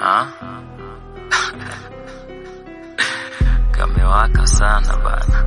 Ah? Kamewaka sana bana.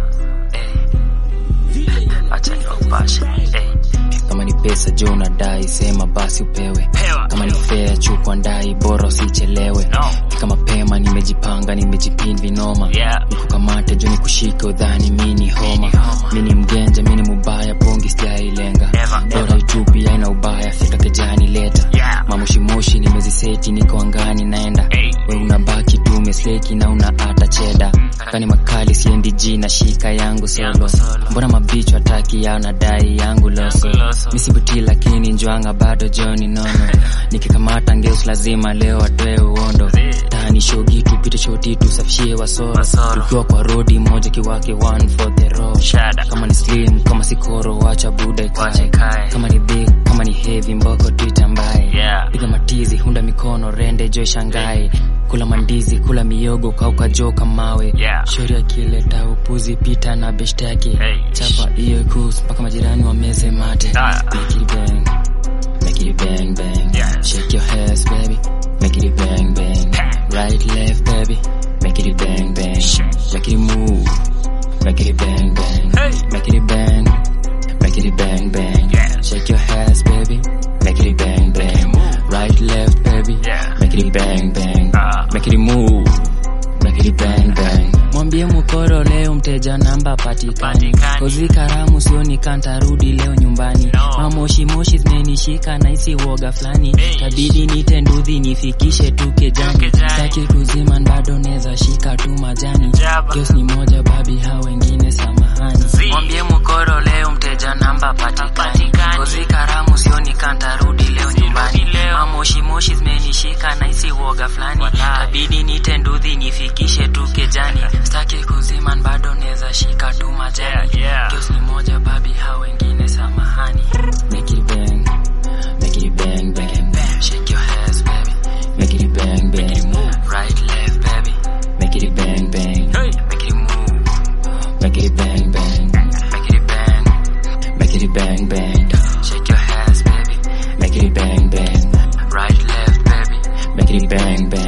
Eh. Acha niwapashe. Eh. kama ni pesa jo unadai sema basi upewe Pewa. kama ni fea chukwa ndai bora usichelewe No. fika mapema nimejipanga nimejipin vinoma Yeah. nikukamate jo nikushike udhani mini homa homa. mini mgenja mini mubaya pongi sijailenga Never, never. bora itupi aina ubaya fika kejani leta Yeah. mamushimoshi nimeziseti niko angani naenda Hey. we unabaki tu umesleki na una hata cheda kani makali siendi ji na shika yangu solo Yangu solo. mbona mabicho hataki yao na dai yangu loso Yangu loso. misibuti lakini njwanga bado joni nono nikikamata ngeus lazima leo atoe uondo tani shogi tupite shoti tusafishie wasoro Wasoro. tukiwa kwa rodi moja kiwake one for the road Shada. kama ni slim kama sikoro wacha buda Wacha ikae ikae. kama ni big kama ni heavy mboko tuitambaye Yeah. piga matizi hunda mikono rende jo shangai kula mandizi kula miogo kauka joka mawe Yeah. shori akileta upuzi pita na beshtaki Hey. chapa hiyo kus mpaka majirani wameze mate Ah. make it bang make it bang bang Yeah. shake your ass baby make it bang bang right left baby make it bang bang make it move make it bang bang Hey. make it bang make it bang bang Yeah. shake your ass baby make it bang bang right left baby Yeah. make it bang bang Ah. make it move make it bang bang mwambie mukoro leo mteja namba patikani Patikani. kozi karamu sioni kantarudi leo nyumbani No. mamoshi moshi zimenishika na isi woga fulani Hey. tabidi nite nduthi nifikishe tu kejani Kejani. saki kuzima bado neza shika tu majani Jaba. kios ni moja babi hao wengine samahani Zii. mwambie mukoro leo mteja namba patikani Patikani. kozi karamu sioni kantarudi leo nyumbani leo. mamoshi moshi zimenishika na isi woga fulani Walai. tabidi nite nduthi nifikishe tu kejani staki kuzima bado neza shika tu majani Yeah, yeah. kios ni moja babi hao wengine samahani make it bang make it bang bang bang shake your ass baby make it bang bang right left baby make it bang bang Hey. make it move make it bang bang make it bang make it bang bang shake your ass baby make it bang bang right left baby make it bang bang